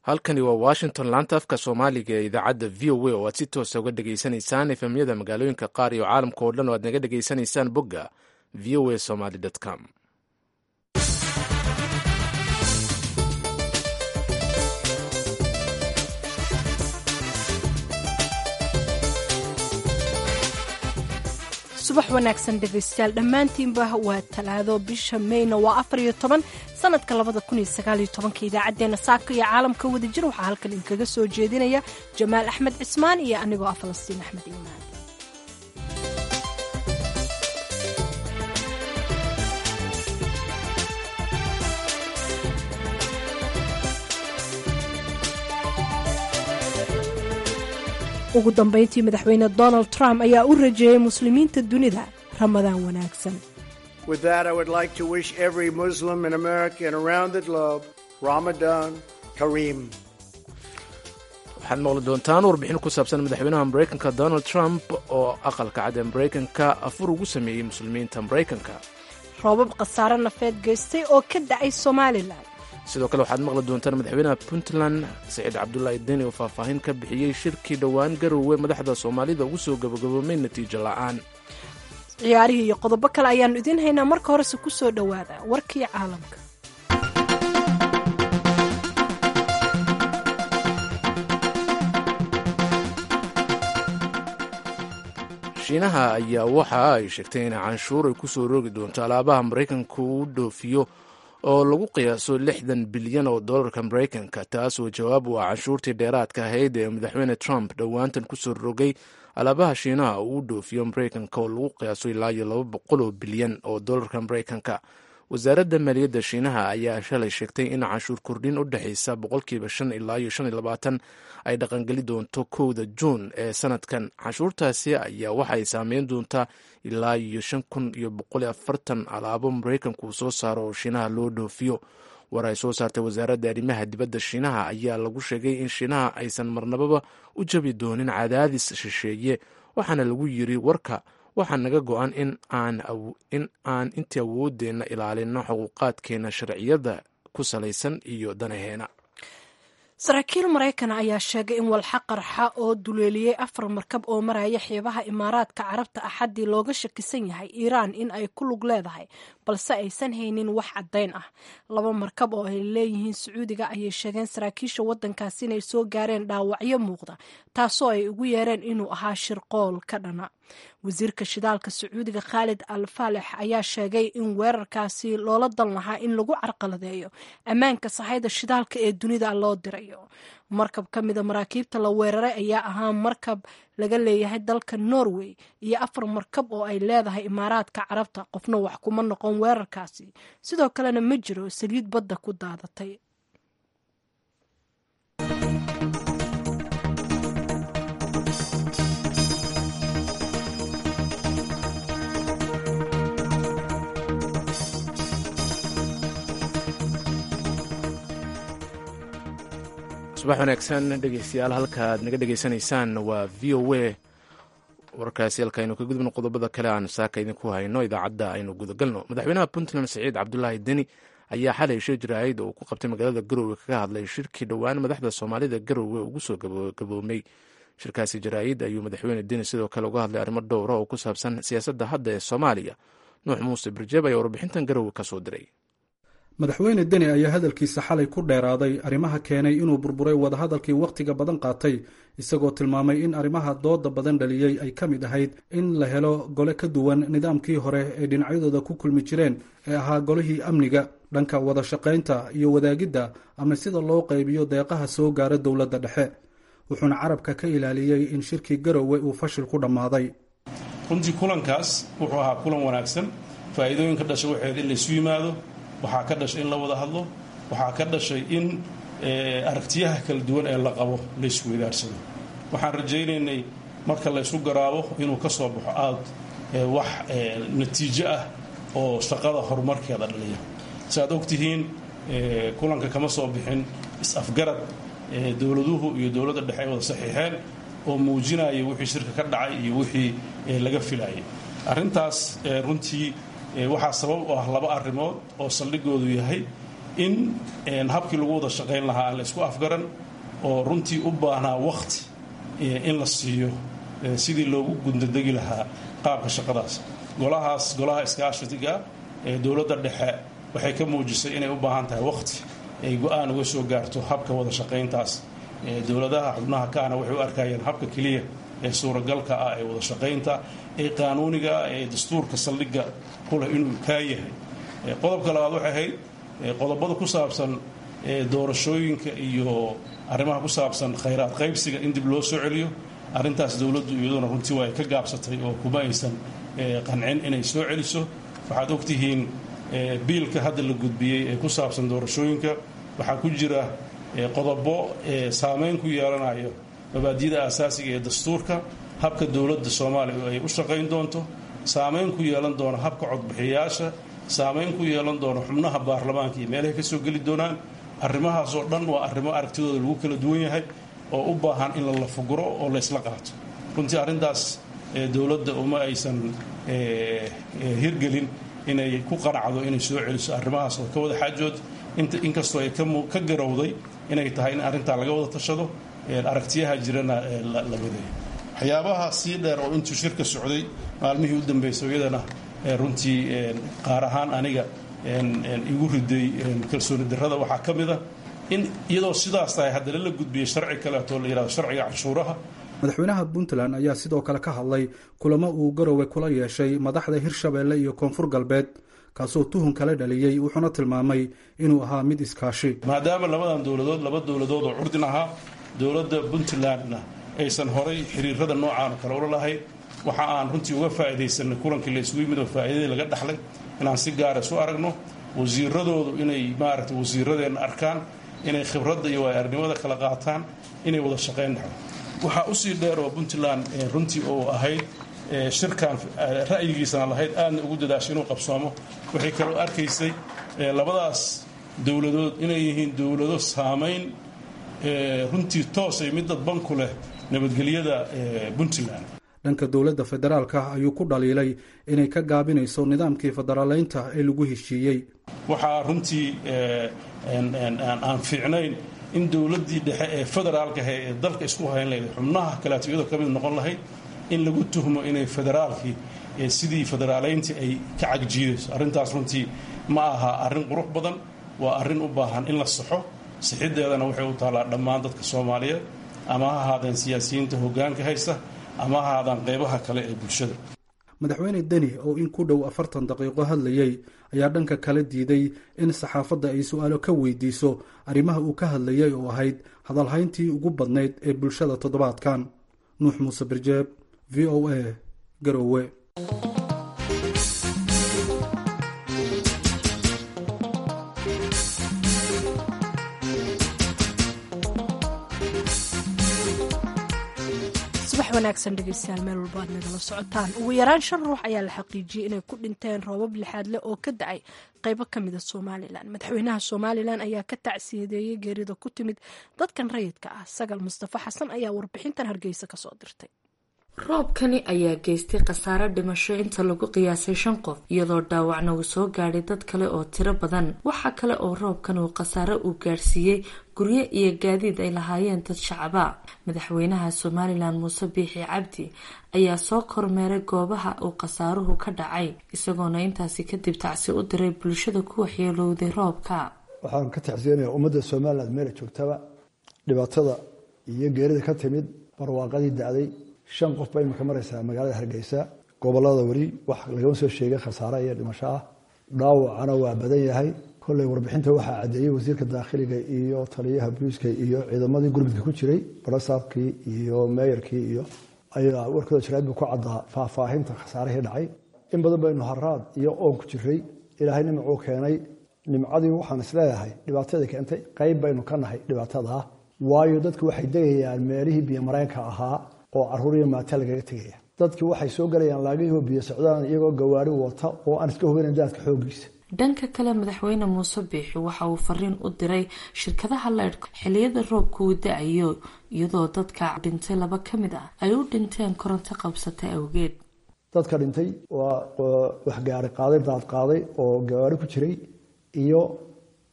halkani waa washington laanta afka soomaaliga ee idaacadda v o a oo aad si toosa uga dhegaysanaysaan efemyada magaalooyinka qaar iyo caalamka oo dhan oo aad naga dhegaysanaysaan bogga v o a somaly com subax wanaagsan dhegaystayaal dhammaantiinba waa talaado bisha meyna waa afar iyo toban sanadka labada kun iyo sagaaliyo tobanka idaacaddeenna saaka iyo caalamka wadajir waxaa halkan idinkaga soo jeedinaya jamaal axmed cismaan iyo anigoo ah falastiin axmed iimaan ugu dambayntii madaxweyne donald trump ayaa u rajeeyey muslimiinta dunida ramadaan wanaagsan With that, I would like to wish every Muslim in America and around the globe Ramadan Kareem. waxaad maqli doontaan warbixin ku saabsan madaxweynaha maraykanka donald trump oo aqalka cad ee maraykanka afur ugu sameeyey muslimiinta maraykanka roobab khasaare nafeed geystay oo ka dhacay somalilan sidoo kale waxaad maqli doontaan madaxweynaha puntland saciid cabdulaahi deni oo faahfaahin ka bixiyey shirkii dhowaan garowe madaxda soomaalida ugu soo gabagaboomay natiijo la'aan ciyaarihii iyo qodobo kale ayaannu idiin haynaa marka horese ku soo dhowaada warkii caalamka shiinaha ayaa waxa ay sheegtay in canshuur ay ku soo roogi doonto alaabaha maraykanka uu dhoofiyo oo lagu qiyaaso lixdan bilyan oo dollarka maraykanka taas oo jawaab u ah canshuurtii dheeraadka ahayd ee madaxweyne trump dhowaantan kusoo rogay alaabaha shiinaha uu dhoofiyo maraykanka oo lagu qiyaaso ilaa iyo laba boqol oo bilyan oo dollarka maraykanka wasaaradda maaliyadda shiinaha ayaa shalay sheegtay in canshuur kordhin u dhexaysa boqolkiiba shan ilaa iyo shan iyo labaatan ay dhaqangeli doonto kowda juun ee sanadkan canshuurtaasi ayaa waxay saameyn doontaa ilaa iyo shan kun iyo boqol afartan alaabo maraykanku uu soo saaro oo shiinaha loo dhoofiyo war ay soo saartay wasaaradda arrimaha dibadda shiinaha ayaa lagu sheegay in shiinaha aysan marnababa u jabi doonin cadaadis shisheeye waxaana lagu yiri warka waxaa naga go-an in aan intii awoodeenna ilaalino xuquuqaadkeena sharciyada ku salaysan iyo danaheena saraakiil maraykana ayaa sheegay in walxa qarxa oo duleeliyey afar markab oo maraya xeebaha imaaraadka carabta axaddii looga shakisan yahay iiraan in ay ku lug leedahay balse aysan haynin wax caddayn ah laba markab oo ay leeyihiin sacuudiga ayay sheegeen saraakiisha waddankaasi inay soo gaareen dhaawacyo muuqda taasoo ay ugu yeereen inuu ahaa shirqool ka dhana wasiirka shidaalka sacuudiga khaalid al faalex ayaa sheegay in weerarkaasi loola dan lahaa in lagu carqaladeeyo ammaanka sahayda shidaalka ee dunida loo dirayo markab ka mida maraakiibta la weeraray ayaa ahaa markab laga leeyahay dalka norway iyo afar markab oo ay leedahay imaaraadka carabta qofna wax kuma noqon weerarkaasi sidoo kalena ma jiro saliid badda ku daadatay subax wanaagsan dhegeystayaal halkaaad naga dhegeysanaysaan waa v o a warkaasi halka aynu ka gudubno qodobada kale aan saaka idinku hayno idaacadda aynu gudagalno madaxweynaha puntland saciid cabdulaahi deni ayaa xalay shir jaraa'id oo ku qabtay magaalada garowe kaga hadlay shirkii dhowaan madaxda soomaalida garowe ugu soo gaboomay shirkaasi jaraa'id ayuu madaxweyne deni sidoo kale uga hadlay arrimo dhowra oo ku saabsan siyaasadda hadda ee soomaaliya nuux muuse birjeeb ayaa warbixintan garowe ka soo diray madaxweyne deni ayaa hadalkiisa xalay ku dheeraaday arrimaha keenay inuu burburay wadahadalkii wakhtiga badan qaatay isagoo tilmaamay in arrimaha dooda badan dhaliyey ay ka mid ahayd in la helo gole ka duwan nidaamkii hore ay dhinacyadooda ku kulmi jireen ee ahaa golihii amniga dhanka wada shaqaynta iyo wadaagidda ama sida loo qaybiyo deeqaha soo gaara dowladda dhexe wuxuuna carabka ka ilaaliyey in shirkii garowe uu fashil ku dhammaaday runtii kulankaas wuxuu ahaa kulan wanaagsan faa'iidooyinka dhashay waxayd in laysu yimaado waxaa ka dhashay in la wada hadlo waxaa ka dhashay in aragtiyaha kala duwan ee la qabo laysku wadaarsado waxaan rajaynaynay marka laysku garaabo inuu ka soo baxo aad wax natiijo ah oo shaqada horumarkeeda dhaliya si aad ogtihiin kulanka kama soo bixin is-afgarad dowladuhu iyo dowladda dhexe ay wada saxiixeen oo muujinaya wixii shirka ka dhacay iyo wixii laga filayay arrintaas runtii waxaa sabab u ah laba arrimood oo saldhigoodu yahay in habkii lagu wada shaqayn lahaa aan la isku afgaran oo runtii u baahnaa wakhti in la siiyo sidii loogu gundadegi lahaa qaabka shaqadaas golahaas golaha iskaashatiga ee dowladda dhexe waxay ka muujisay inay u baahan tahay wakhti ay go-aan uga soo gaarto habka wada shaqayntaas dowladaha xubnaha kaana waxay u arkayeen habka keliya ee suuragalka ah ee wada shaqaynta ee qaanuuniga ee dastuurka saldhigga kuleh inuu kaa yahay qodobka labaad waxay ahayd qodobada ku saabsan doorashooyinka iyo arrimaha ku saabsan khayraad qaybsiga in dib loo soo celiyo arrintaas dowladdu iyaduna runtii waa ay ka gaabsatay oo kuma aysan qancin inay soo celiso waxaad ogtihiin biilka hadda la gudbiyey ee ku saabsan doorashooyinka waxaa ku jira qodobo saameyn ku yeelanayo mabaadiyada asaasiga ee dastuurka habka dowladda soomaaliya ay u shaqayn doonto saameyn ku yeelan doono habka codbixiyayaasha saameyn ku yeelan doono xubnaha baarlamaanka iyo meelahay ka soo geli doonaan arrimahaasoo dhan waa arrimo aragtidooda lagu kala duwan yahay oo u baahan in la lafuguro oo laysla qaato runtii arrintaas dowladda uma aysan hirgelin inay ku qanacdo inay soo celiso arrimahaas oo ka wada xaajood inkastoo ay ka garowday inay tahay in arrintaa laga wada tashado aragtiyaha jirana la mideeyo waxyaabaha sii dheer oo intuu shirka socday maalmihii u dambeysay iyadana runtii qaar ahaan aniga igu riday kalsooni darrada waxaa ka mid a in iyadoo sidaas tahay haddana la gudbiyey sharci kaleeto la yihahdo sharciga canshuuraha madaxweynaha puntland ayaa sidoo kale ka hadlay kulamo uu garowe kula yeeshay madaxda hirshabeelle iyo koonfur galbeed kaasoo tuhun kala dhaliyey wuxuuna tilmaamay inuu ahaa mid iskaashi maadaama labadan dowladood laba dowladood oo curdin ahaa dowladda puntlandna aysan horay xiriirada noocaano kale ula lahayn waxa aan runtii uga faa'iidaysanay kulankii la isugu yimid oo faa'iidadii laga dhaxlay inaan si gaara isu aragno wasiiradoodu inay maaragtay wasiiradeenna arkaan inay khibradda iyo waayo-arnimada kala qaataan inay wada shaqayn dhexdo waxaa usii dheer oo puntland runtii oo ahayd shirkan ra'yigiisana lahayd aadna ugu dadaashay inuu qabsoomo waxay kaloo arkaysay labadaas dowladood inay yihiin dowlado saamayn runtii toosay mid dadban ku leh nabadgelyada puntland dhanka dowladda federaalka ayuu ku dhaliilay inay ka gaabinayso nidaamkii federaaleynta ee lagu heshiiyey waxaa runtii aan fiicnayn in dowladdii dhexe ee federaalkaha ee dalka isku hayn lahayd xubnaha kaleeto iyadoo ka mid noqon lahayd in lagu tuhmo inay federaalkii sidii federaaleyntii ay ka cagjiidayso arrintaas runtii ma aha arrin qurux badan waa arrin u baahan in la saxo sixiddeedana waxay u taallaa dhammaan dadka soomaaliyeed ama ha ahaadeen siyaasiyiinta hoggaanka haysta ama ha ahaadaan qeybaha kale ee bulshada madaxweyne deni oo in ku dhow afartan daqiiqo hadlayey ayaa dhanka kale diiday in saxaafadda ay su-aalo ka weydiiso arrimaha uu ka hadlayay oo ahayd hadalhayntii ugu badnayd ee bulshada toddobaadkan nuux muuse birjeeb v o a garowe wanaagsan dhegeystayaal meel walba aad nagala socotaan ugu yaraan shan ruux ayaa la xaqiijiyey inay ku dhinteen roobab lixaad leh oo ka da-ay qeybo ka mida somalilan madaxweynaha somalilan ayaa ka tacsiyadeeyey geerida ku timid dadkan rayidka ah sagal mustafa xasan ayaa warbixintan hargeysa kasoo dirtay roobkani ayaa geystay khasaare dhimasho inta lagu qiyaasay shan qof iyadoo dhaawacna uu soo gaadhay dad kale oo tiro badan waxaa kale oo roobkan uu khasaare uu gaadhsiiyey guryo iyo gaadiid ay lahaayeen dad shacaba madaxweynaha somalilan muuse biixi cabdi ayaa soo kormeeray goobaha uu khasaaruhu ka dhacay isagoona intaasi kadib tacsi u diray bulshada ku waxyeelowday roobka waxaan ka tacsiyanayaa ummadda somalilan meela joogtaba dhibaatada iyo geerida ka timid barwaaqadii da-day shan qof ba imika maraysaa magaalada hargeysa gobolada weli wax lagama soo sheegay khasaare iyo dhimasho ah dhaawacana waa badan yahay kolley warbixinta waxaa caddeeyey wasiirka daakhiliga iyo taliyaha booliiska iyo ciidamadii gurmudka ku jiray barasaabkii iyo meeyarkii iyo ayaa warkooda jaraad buu ku caddaa faahfaahinta khasaarihii dhacay in badan baynu haraad iyo oon ku jiray ilaahay nimcuu keenay nimcadii waxaan isleeyahay dhibaatada keentay qayb baynu ka nahay dhibaatadaa waayo dadku waxay degayaan meelihii biyomareenka ahaa oo caruur iyo maata lagaga tegaya dadkii waxay soo galayaan laagihii biyo socdaan iyagoo gawaari wata oo aan iska hogeynan daadka xoogiisa dhanka kale madaxweyne muuse biixi waxa uu fariin u diray shirkadaha leydhka xiliyada roobka uu da-ayo iyadoo dadka dhintay laba ka mid ah ay u dhinteen koronto qabsata awgeed dadka dhintay waa waxgaari qaaday daad qaaday oo gawaari ku jiray iyo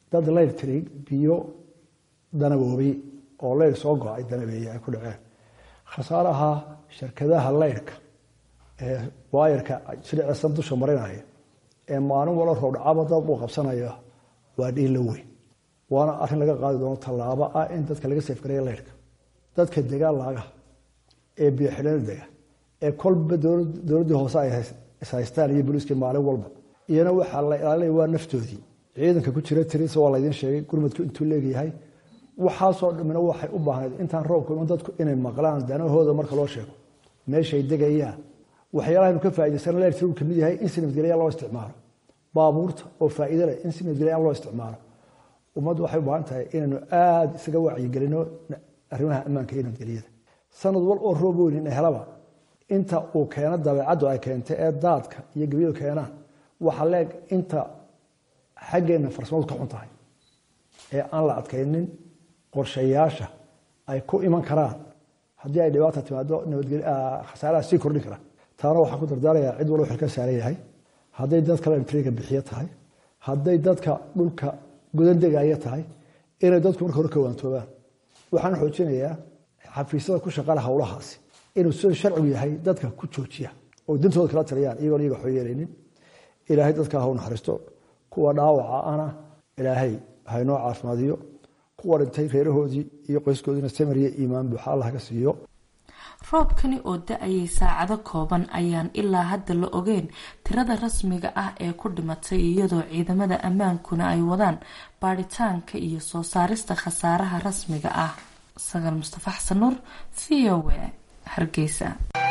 dad leyr tiri biyo danaboobay oo leyr soo go-ay danabeeye ay ku dhaceen khasaaraha shirkadaha leyrhka ee waayarka silicsan dusha marinaya ee maalin walo roobdhacaba dad uu qabsanaya waa dhiilla weyn waana arrin laga qaadi doono tallaabo ah in dadka laga seefgareeya leyrhka dadka degaan laagaha ee biyoxidhana dega ee kolba dowladdii hoose ay ishaystaan iyo booliiskii maalin walba iyana waxaa la ilaalinaya waa naftoodii ciidanka ku jira tiris waa laydin sheegay gurmadku intuu leegyahay waxaasoo dhamina waxay u baahnayd intaan roobku iman dadku inay maqlaan danahooda marka loo sheego meeshay degayaan waxyaalahaynu ka faa'idaysana leertir uu kamid yahay in si nabadgelya loo isticmaalo baabuurta oo faa'iido leh in si nabadgelya loo isticmaalo ummaddu waxay u baahan tahay inaynu aada isaga wacyigelino arrimaha ammaanka iyo nabadgelyada sanad wal oo roob weyn ina helaba inta uu keeno dabeecaddu ay keentay ee daadka iyo gebyadu keenaan waxa leeg inta xaggeenna farsamadu ka xun tahay ee aan la adkaynin qorshayaasha ay ku iman karaan haddii ay dhibaata timaado khasaaraha sii kordhin karaan taana waxaan ku dardaarayaa cid walba xilka saaran yahay hadday dadka lamtriga bixiyo tahay hadday dadka dhulka gudan degaya tahay inay dadku marka hore ka waantoobaan waxaan xoojinayaa xafiisyada ku shaqala howlahaasi inuu sida sharcigu yahay dadka ku joojiya oo dantooda kala taliyaan iyagoon iyaga waxba yeelaynin ilaahay dadka ha u naxariisto kuwa dhaawaca ana ilaahay haynoo caafimaadiyo kuwa dhintay reerahoodii iyo qoyskoodiina samariya iimaan buuxa allah ka siiyo roobkani oo da-ayay saacado kooban ayaan ilaa hadda la ogeyn tirada rasmiga ah ee ku dhimatay iyadoo ciidamada ammaankuna ay wadaan baadhitaanka iyo soo saarista khasaaraha rasmiga ah sagaal mustafa xasan nuur v o w hargeysa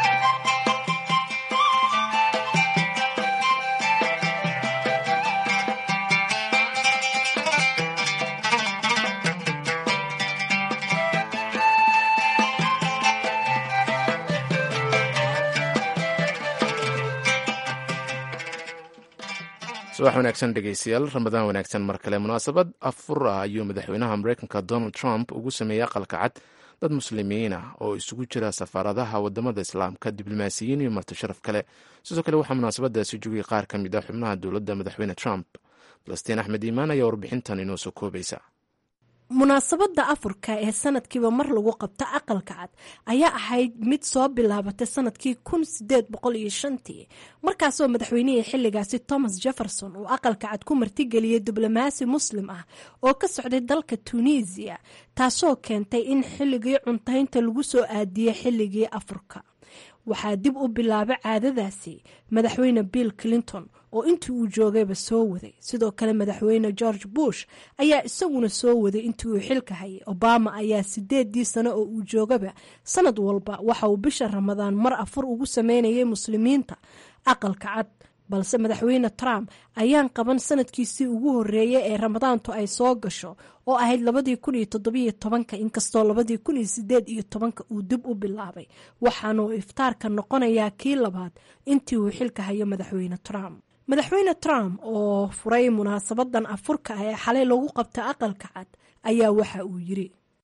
subax wanaagsan dhegeystayaal ramadaan wanaagsan mar kale munaasabad afur ah ayuu madaxweynaha mareykanka donald trump ugu sameeyey aqalka cad dad muslimiin ah oo isugu jira safaaradaha wadamada islaamka diblomaasiyiin iyo marti sharaf kale sidoo kale waxaa munaasabadaasi joogay qaar ka mid ah xubnaha dowladda madaxweyne trump falastiin axmed iimaan ayaa warbixintan inoo soo koobaysa munaasabadda afurka ee sanadkiiba mar lagu qabto aqalka cad ayaa ahayd mid soo bilaabatay sanadkii kun sideed boqol iyo shantii markaasoo madaxweynihii xilligaasi thomas jefferson uu aqalka cad ku martigeliyey diblomaasi muslim ah oo ka socday dalka tunisiya taasoo keentay in xilligii cuntaynta lagu soo aadiyey xilligii afurka waxaa dib u bilaabay caadadaasi madaxweyne bill clinton oo intii uu joogayba soo waday sidoo kale madaxweyne george bush ayaa isaguna soo waday intii uu xilka hayay obama ayaa sideedii sano oo uu joogaba sanad walba waxa uu bisha ramadaan mar afur ugu sameynayay muslimiinta aqalka cad balse madaxweyne trump ayaan qaban sanadkiisii ugu horeeyay ee ramadaantu ay soo gasho oo ahayd labadii kun iyo toddobiyo tobanka inkastoo labadii kun iyo sideed iyo tobanka uu dib u bilaabay waxaanuu iftaarka noqonayaa kii labaad intii uu xilka hayo madaxweyne trump madaxweyne trump oo furay munaasabadan afurka ah ee xalay lagu qabta aqalka cad ayaa waxa uu yiri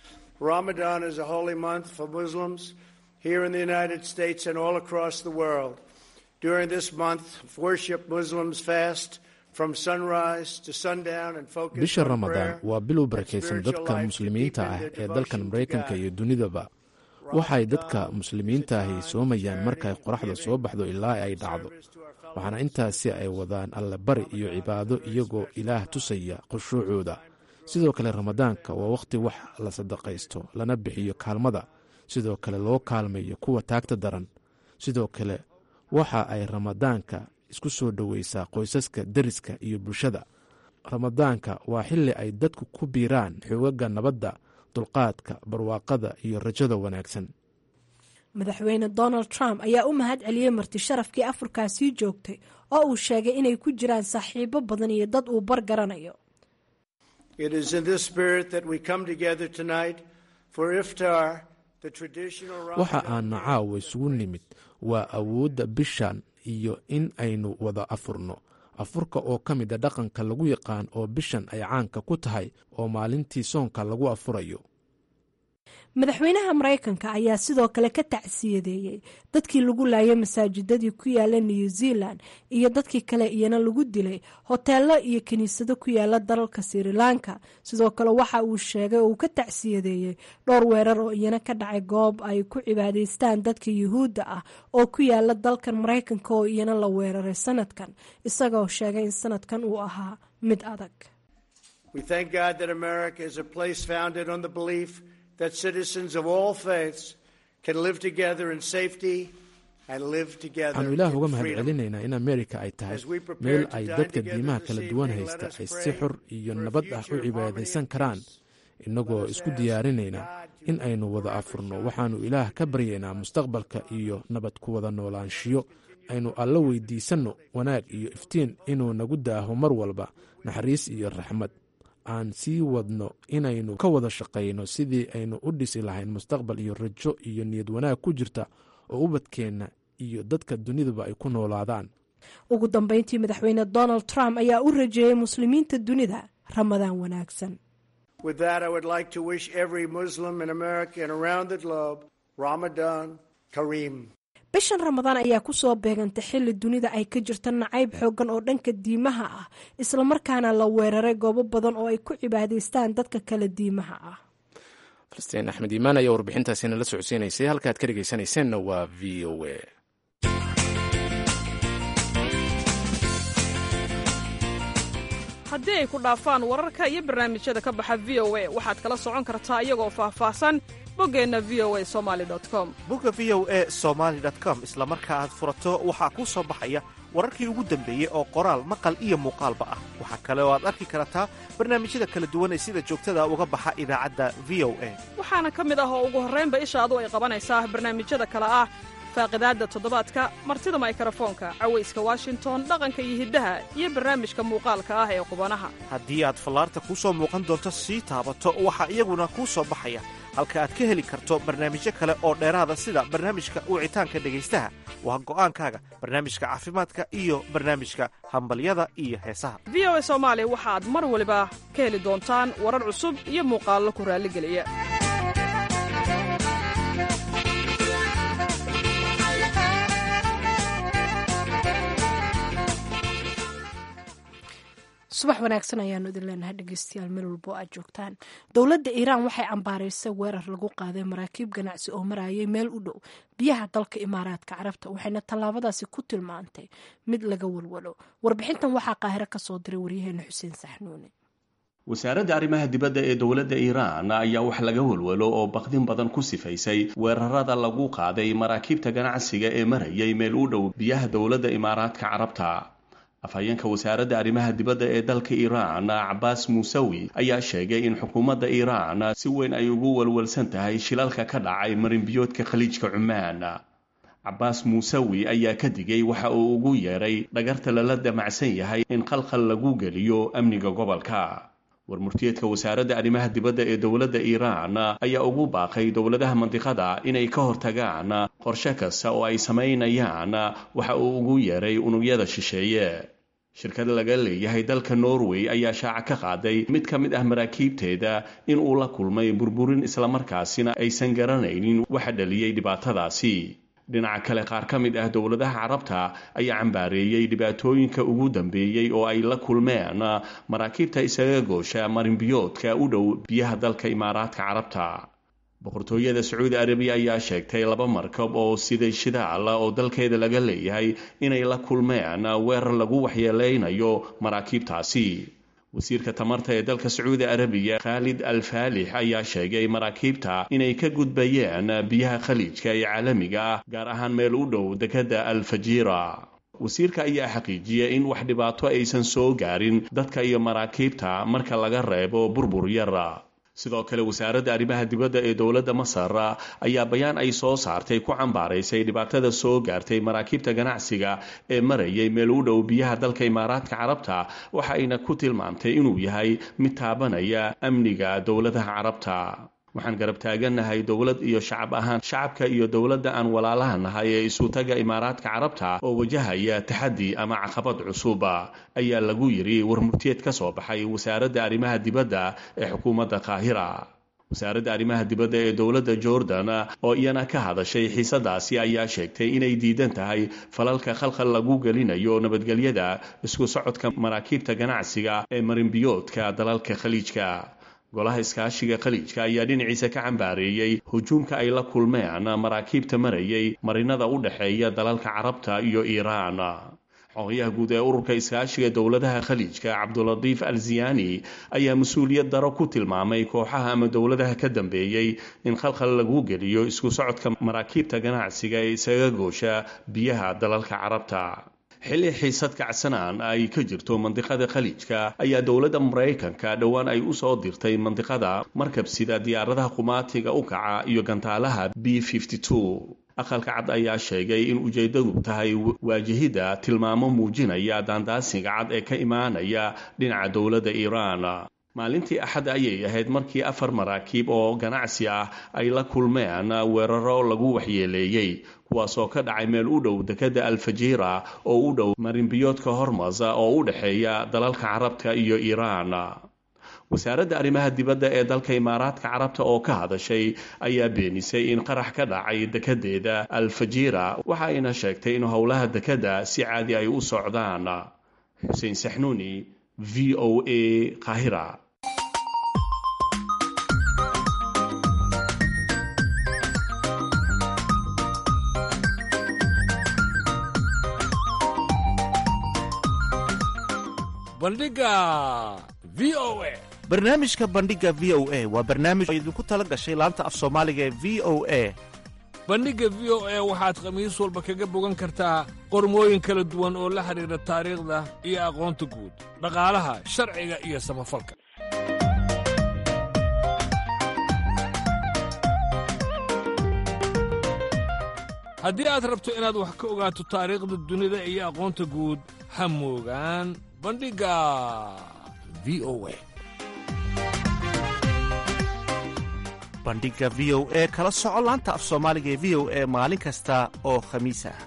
Ramadan is a holy month for Muslims here in the United States and all across the world. During this month of worship, Muslims fast from sunrise to sundown and focus bisha on ramadaan prayer waa bilow and barakaysan spiritual dadka life to muslimiinta deepen ah their ee dalkan devotion to maraykanka God. iyo dunidaba waxay dadka muslimiinta ahi soomayaan markay qoraxda soo baxdo ilaa ay dhacdo waxaana intaasi ay wadaan allebari iyo cibaado iyagoo ilaah tusaya khushuucooda sidoo kale ramadaanka waa wakhti wax la sadaqaysto lana bixiyo kaalmada sidoo kale loo kaalmayo kuwa taagta daran sidoo kale waxa ay ramadaanka isku soo dhoweysaa qoysaska deriska iyo bulshada ramadaanka waa xilli ay dadku ku biiraan xoogaga nabadda dulqaadka barwaaqada iyo rajada wanaagsan madaxweyne donald trump ayaa u mahad celiyey marti sharafkii afurkaasii joogtay oo uu sheegay inay ku jiraan saaxiibo badan iyo dad uu bar garanayo It is in this spirit that we come together tonight for iftar, the traditional waxa Ramadan aan caawa isugu nimid waa awoodda bishan iyo in aynu wada afurno afurka oo ka mida dhaqanka lagu yaqaan oo bishan ay caanka ku tahay oo maalintii soonka lagu afurayo madaxweynaha maraykanka ayaa sidoo kale ka tacsiyadeeyey dadkii lagu laayay masaajidadii ku yaala new zealand iyo dadkii kale iyana lagu dilay hoteelo iyo kiniisado ku yaala dalalka sri lanka sidoo kale waxa uu sheegay oo uu ka tacsiyadeeyey dhowr weerar oo iyana ka dhacay goob ay ku cibaadaystaan dadka yuhuudda ah oo ku yaala dalkan maraykanka oo iyana la weeraray sanadkan isagoo sheegay in sanadkan uu ahaa mid adag that citizens of all faiths can live together in safety and live together waxaanu ilaah uga in mahad freedom. celinaynaa in amerika ay tahay As we prepare meel to ay dine dadka together diimaha this kala evening, duwan let haysta us ay si pray xor iyo for a nabad ah u future of cibaadaysan harmony and karaan peace. innagoo Let us isku ask diyaarinaynaa God to in aynu wada afurno waxaannu ilaah ka baryaynaa mustaqbalka iyo nabad ku wada noolaanshiyo aynu alla weydiisanno wanaag iyo iftiin inuu nagu daaho mar walba naxariis iyo raxmad aan sii wadno inaynu ka wada shaqayno sidii aynu u dhisi lahayn mustaqbal iyo rajo iyo niyad wanaag ku jirta oo ubadkeenna iyo dadka duniduba ay ku noolaadaan ugu dambeyntii madaxweyne donald trump ayaa u rajeeyey muslimiinta dunida ramadaan wanaagsan With that, I would like to wish every Muslim in America and around the globe Ramadan Kareem. bishan ramadaan ayaa kusoo beegantay xilli dunida ay ka jirto nacayb xoogan oo dhanka diimaha ah islamarkaana la weeraray goobo badan oo ay ku cibaadaystaan dadka kale diimaha ah falastiin axmed iimaan ayaa warbixintaasi nala socodsiinaysay halkaad ka dhegaysanayseena waa v o a haddii ay ku dhaafaan wararka iyo barnaamijyada ka baxa v o a waxaad kala socon kartaa iyagoo faahfaahsan boggeenna v o a somali com bogga v o e somaali com isla marka aad furato waxaa kuu soo baxaya wararkii ugu dambeeyey oo qoraal maqal iyo muuqaalba ah waxaa kale oo aad arki kartaa barnaamijyada kala duwan ee sida joogtada uga baxa idaacadda v o a waxaana ka mid ah oo ugu horraynba ishaadu ay qabanaysaa barnaamijyada kale ah faaqidaadda toddobaadka martida maykarafoonka cawayska washington dhaqanka iyo hiddaha iyo barnaamijka muuqaalka ah ee qubanaha haddii aad fallaarta kuu soo muuqan doonto sii taabato waxaa iyaguna kuu soo baxaya halka aad ka heli karto barnaamijyo kale oo dheeraada sida barnaamijka wicitaanka dhegaystaha waa go'aankaaga barnaamijka caafimaadka iyo barnaamijka hambalyada iyo heesaha v o a soomaali waxaad mar waliba ka heli doontaan warar cusub iyo muuqaallo ku raalligeliya subax wanaagsan ayaanu idin leenahay dhegeystayaal meel walbo aad joogtaan dowladda iiraan waxay cambaaraysay weerar lagu qaaday maraakiib ganacsi oo marayay meel u dhow biyaha dalka imaaraadka carabta waxayna tallaabadaasi ku tilmaantay mid laga walwalo warbixintan waxaa qaahiro kasoo diray waryaheena xuseen saxnuune wasaaradda arrimaha dibadda ee dowladda iiraan ayaa wax laga walwalo oo baqdin badan ku sifaysay weerarada lagu qaaday maraakiibta ganacsiga ee marayay meel u dhow biyaha dowladda imaaraadka carabta afhayeenka wasaaradda arrimaha dibadda ee dalka iiraan cabaas muusawi ayaa sheegay in xukuumadda iiraan si weyn ay ugu walwalsan tahay shilalka ka dhacay marinbiyoodka khaliijka cumaan cabaas muusawi ayaa ka digay waxa uu ugu yeeray dhagarta lala damacsan yahay in qalqal lagu geliyo amniga gobolka warmurtiyeedka wasaaradda arrimaha dibadda ee dowladda iiraan ayaa ugu baaqay dowladaha mandiqada inay ka hortagaan qorshe kasta oo ay samaynayaan waxa uu ugu yeeray unugyada shisheeye shirkad laga leeyahay dalka norway ayaa shaaca ka qaaday mid ka mid ah maraakiibteeda in uu la kulmay burburin islamarkaasina aysan garanaynin waxa dhaliyey dhibaatadaasi dhinaca kale qaar ka mid ah dowladaha carabta ayaa cambaareeyey dhibaatooyinka ugu dambeeyey oo ay la kulmeen maraakiibta isaga goosha marinbiyoodka u dhow biyaha dalka imaaraadka carabta boqortooyada sacuudi arabiya ayaa sheegtay laba markab oo siday shidaal oo dalkeeda laga leeyahay inay la kulmeen weerar lagu waxyeeleynayo maraakiibtaasi wasiirka tamarta ee dalka sacuudi arabiya khaalid al faalix ayaa sheegay maraakiibta inay ka gudbayeen biyaha khaliijka ee caalamiga ah gaar ahaan meel u dhow dekadda al fajiira wasiirka ayaa xaqiijiyay in wax dhibaato aysan soo gaarin dadka iyo maraakiibta marka laga reebo burbur yara sidoo kale wasaaradda arrimaha dibadda ee dowladda masar ayaa bayaan ay soo saartay ku cambaaraysay dhibaatada soo gaartay maraakiibta ganacsiga ee marayay meel u dhow biyaha dalka imaaraadka carabta waxa ayna ku tilmaamtay inuu yahay mid taabanaya amniga dowladaha carabta waxaan garab taagannahay dowlad iyo shacab ahaan shacabka iyo dowladda aan walaalaha nahay ee isutaga imaaraadka carabta oo wajahaya taxaddi ama caqabad cusuba ayaa lagu yidhi warmurtiyeed ka soo baxay wasaaradda arrimaha dibadda ee xukuumadda qaahira wasaaradda arrimaha dibadda ee dowladda jordan oo iyana ka hadashay xiisadaasi ayaa sheegtay inay diidan tahay falalka khalkhal lagu gelinayo nabadgelyada isku socodka maraakiibta ganacsiga ee marinbiyoodka dalalka khaliijka golaha iskaashiga khaliijka ayaa dhinaciisa ka cambaareeyey hujuumka ay la kulmeen maraakiibta marayay marinada u dhexeeya dalalka carabta iyo iiraan xogayaha guud ee ururka iskaashiga dowladaha khaliijka cabdulatiif al ziyani ayaa mas-uuliyad daro ku tilmaamay kooxaha ama dowladaha ka dambeeyey in khalkhal lagu geliyo isku socodka maraakiibta ganacsiga ee isaga goosha biyaha dalalka carabta xilli xiisad kacsanaan ay ka jirto mandiqada khaliijka ayaa dowladda maraykanka dhowaan ay usoo dirtay mandiqada markab sida diyaaradaha qumaatiga u kaca iyo gantaalaha b aqalka cad ayaa sheegay in ujeeddadu tahay waajahidda tilmaamo muujinaya daandaasiga cad ee ka imaanaya dhinaca dowladda iiraan maalintii axad ayay ahayd markii afar maraakiib oo ganacsi ah ay la kulmeen weeraro lagu waxyeeleeyey kuwaasoo ka dhacay meel u dhow dekadda alfajiira oo u dhow marinbiyoodka hormas oo u dhexeeya dalalka carabta iyo iiraan wasaaradda arrimaha dibadda ee dalka imaaraadka carabta oo ka hadashay ayaa beenisay in qarax ka dhacay dekedeeda alfajiira waxa ayna sheegtay in howlaha dekadda si caadi ay u socdaan xuseen saxnuuni v o a qaahira bandhiga v o a barnaamijka bandhiga v o a waa barnaamij oo idinku tala gashay laanta af soomaaliga ee v o a bandhigga v o a waxaad khamiis walba kaga bogan kartaa qormooyin kala duwan oo la xidhiidha taariikhda iyo aqoonta guud dhaqaalaha sharciga iyo samafalka haddii aad rabto inaad wax ka ogaato taariikhda dunida iyo aqoonta guud ha moogaan bandhigga v o a bandhigga v o e kala soco laanta af soomaaliga ee v o e maalin kasta oo khamiis ah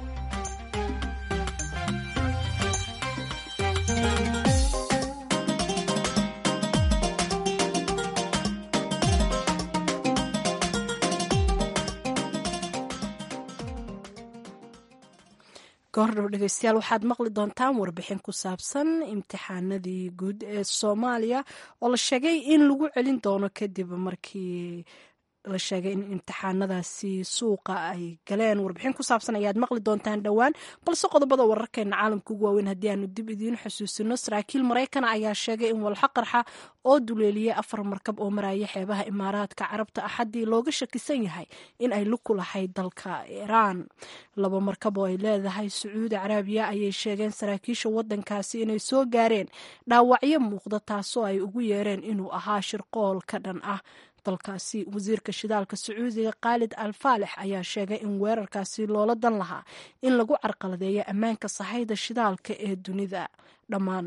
goordhow dhegeystayaal waxaad maqli doontaan warbixin ku saabsan imtixaanadii guud ee soomaaliya oo la sheegay in lagu celin doono kadib markii la sheegay in imtixaanadaasi suuqa ay galeen warbixin ku saabsan ayaad maqli doontaan dhowaan balse qodobada wararkeena caalamka ugu waaweyn haddii aanu dib idiin xusuusino saraakiil maraykan ayaa sheegay in walxa qarxa oo duleeliyey afar markab oo maraya xeebaha imaaraadka carabta axaddii looga shakisan yahay in ay luku lahayd dalka iiraan laba markab oo ay leedahay sacuudi caraabiya ayay sheegeen saraakiisha wadankaasi inay soo gaareen dhaawacyo muuqda taasoo ay ugu yeereen inuu ahaa shirqool ka dhan ah dalkaasi wasiirka shidaalka sacuudiga khaalid al faalex ayaa sheegay in weerarkaasi loola dan lahaa in lagu carqaladeeyo ammaanka sahayda shidaalka ee dunida dhammaan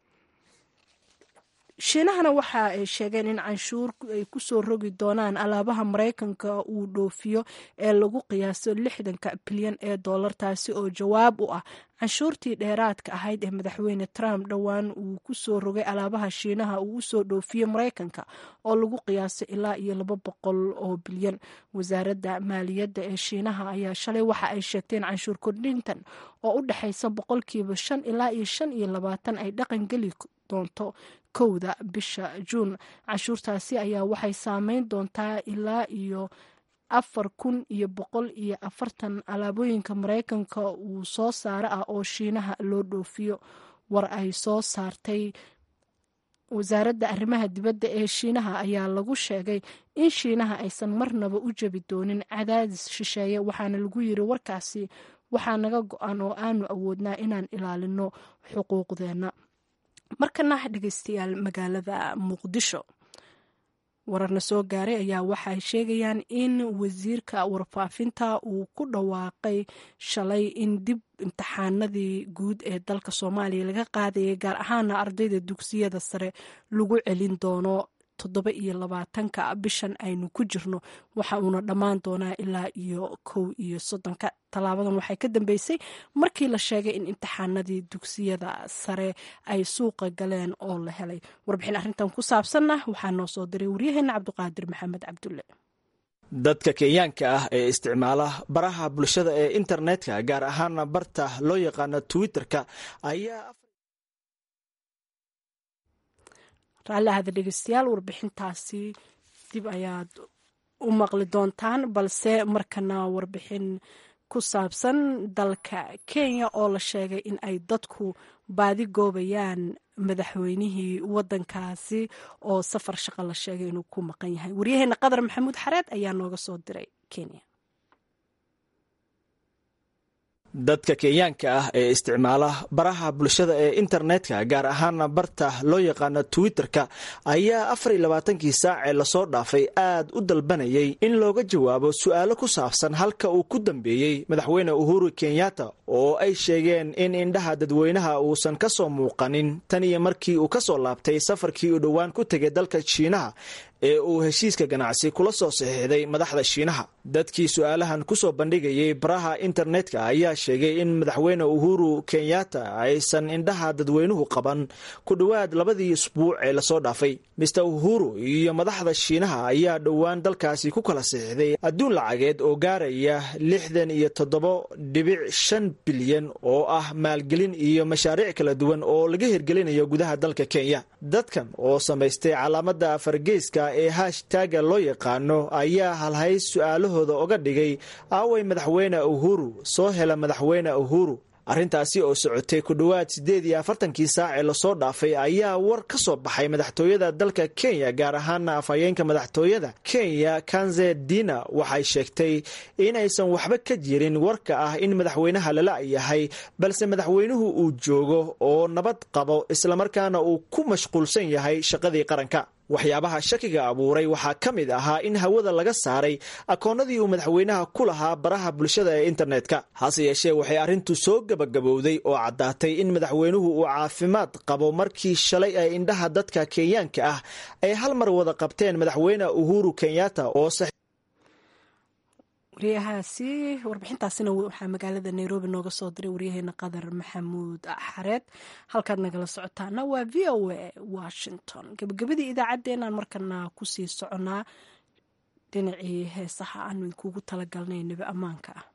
shiinahana waxa ay sheegeen in canshuur ay kusoo rogi doonaan alaabaha maraykanka uu dhoofiyo ee lagu qiyaaso lixdanka bilyan ee dollar taasi oo jawaab u ah canshuurtii dheeraadka ahayd ee madaxweyne trump dhowaan uu kusoo rogay alaabaha shiinaha uu usoo dhoofiyey maraykanka oo lagu qiyaasay ilaa iyo laba boqol oo bilyan wasaaradda maaliyadda ee shiinaha ayaa shalay waxa ay sheegteen canshuur kordhintan oo u dhexaysa boqolkiiba shan ilaa iyo shan iyo labaatan ay dhaqan geli doonto kowda bisha juun canshuurtaasi ayaa waxay saameyn doontaa ilaa iyo afar kun iyo boqol iyo afartan alaabooyinka maraykanka uu soo saaro ah oo shiinaha loo dhoofiyo war ay soo saartay wasaaradda arrimaha dibadda ee shiinaha ayaa lagu sheegay in shiinaha aysan marnaba u jebi doonin cadaadis shisheeye waxaana lagu yiri warkaasi waxaa naga go-an oo aanu awoodnaa inaan ilaalino xuquuqdeenna markana dhegeystayaal magaalada muqdisho wararna soo gaaray ayaa waxay sheegayaan in wasiirka warfaafinta uu ku dhawaaqay shalay in dib imtixaanadii guud ee dalka soomaaliya laga qaadayay gaar ahaana ardayda dugsiyada sare lagu celin doono toddoba iyo labaatanka bishan aynu ku jirno waxa uuna dhammaan doonaa ilaa iyo kow iyo soddonka tallaabadan waxay ka dambeysay markii la sheegay in imtixaanadii dugsiyada sare ay suuqa galeen oo la helay warbixin arrintan ku saabsanna waxaa noo soo diray waryaheena cabdiqaadir maxamed cabdulle dadka kenyaanka ah ee isticmaala baraha bulshada ee internetka gaar ahaana barta loo yaqaano twitter-ka ayaa raalli ahada dhegeystayaal warbixintaasi dib ayaad u maqli doontaan balse markana warbixin ku saabsan dalka kenya oo la sheegay in ay dadku baadi goobayaan madaxweynihii wadankaasi oo safar shaqo la sheegay inuu ku maqan yahay waryaheena qadar maxamuud xareed ayaa nooga soo diray kenya dadka kenyaanka ah ee isticmaala baraha bulshada ee internetka gaar ahaana barta loo yaqaano twitter-ka ayaa afar iyo labaatankii saac ee lasoo dhaafay aad u dalbanayay in looga jawaabo su-aalo ku saabsan halka uu ku dambeeyey madaxweyne uhuru kenyatta oo ay sheegeen in indhaha dadweynaha uusan ka soo muuqanin tan iyo markii uu ka soo laabtay safarkii uu dhowaan ku tegay dalka shiinaha ee uu heshiiska ganacsi kula soo saxiixday madaxda shiinaha dadkii su-aalahan kusoo bandhigayay baraha internetka ayaa sheegay in madaxweyne uhuru kenyatta aysan indhaha dadweynuhu qaban ku dhowaad labadii isbuuc ee lasoo dhaafay mister uhuru iyo madaxda shiinaha ayaa dhowaan dalkaasi ku kala saxiixday adduun lacageed oo gaaraya lixdan iyo toddobo dhibic shan bilyan oo ah maalgelin iyo mashaariic kala duwan oo laga hirgelinayo gudaha dalka kenya dadkan oo samaystay calaamada fargeyska ee hashtaga loo yaqaano ayaa halhays su-aalahooda oga dhigay aaway madaxweyne uhuru soo hela madaxweyne uhuru arrintaasi oo socotay ku dhowaad siddeed iyo afartankii saac ee lasoo dhaafay ayaa war ka soo baxay madaxtooyada dalka kenya gaar ahaana afhayeenka madaxtooyada kenya kanze dina waxay sheegtay inaysan waxba ka jirin warka ah in madaxweynaha lala yahay balse madaxweynuhu uu joogo oo nabad qabo islamarkaana uu ku mashquulsan yahay shaqadii qaranka waxyaabaha shakiga abuuray waxaa ka mid ahaa in hawada laga saaray akoonnadii uu madaxweynaha ku lahaa baraha bulshada ee internetka hase yeeshee waxay arrintu soo gebagabowday oo caddaatay in madaxweynuhu uu caafimaad qabo markii shalay ay indhaha dadka kenyaanka ah ay hal mar wada qabteen madaxweyne uhuru kenyatta oo waryahaasi warbixintaasina waxaa magaalada nairobi nooga soo diray waryaheena qadar maxamuud xareed halkaad nagala socotaana waa v o a washington gebagabadii idaacaddeenaan markana kusii soconaa dhinacii heesaha aanu idinkuugu talagalnay nebi ammaanka ah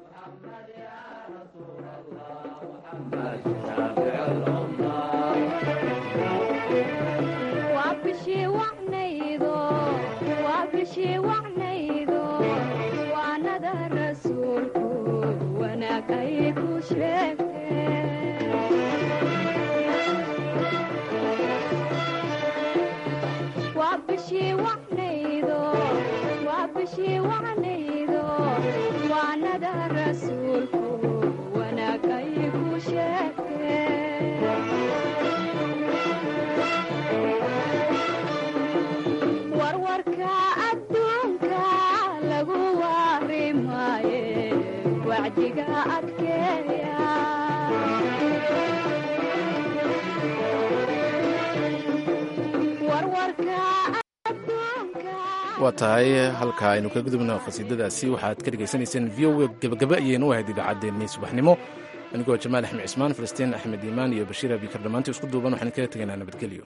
waa tahay halka aynu ka gudubno khasiidadaasi waxaad ka dhegaysanayseen v o gebagaba ayaynu u ahayd idaacaddeenii subaxnimo anigoo jamaal axmed cismaan falastiin axmed iimaan iyo bashiir abikar dhammaantii isku duuban waxaan kaga tegaynaa nabadgelyo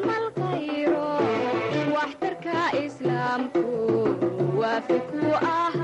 islaamku waafiku ah